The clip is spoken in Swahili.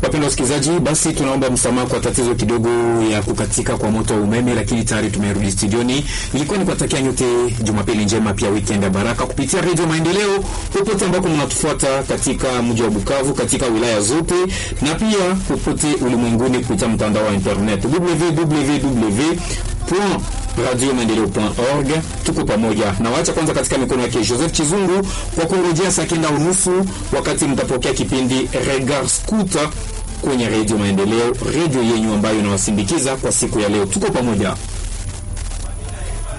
Wapendwa wasikilizaji, basi tunaomba msamaha kwa tatizo kidogo ya kukatika kwa moto wa umeme, lakini tayari tumerudi studioni. Ilikuwa ni kuwatakia nyote Jumapili njema, pia weekend ya baraka kupitia Radio Maendeleo popote ambako mnatufuata katika mji wa Bukavu, katika wilaya zote na pia popote ulimwenguni kupitia mtandao wa internet www radiomaendeleo.org. Tuko pamoja na wacha kwanza katika mikono yake Joseph Chizungu kwa kurejea saa kenda unusu wakati mtapokea kipindi Regard Scooter kwenye Radio Maendeleo, redio yenyu ambayo inawasindikiza kwa siku ya leo. Tuko pamoja.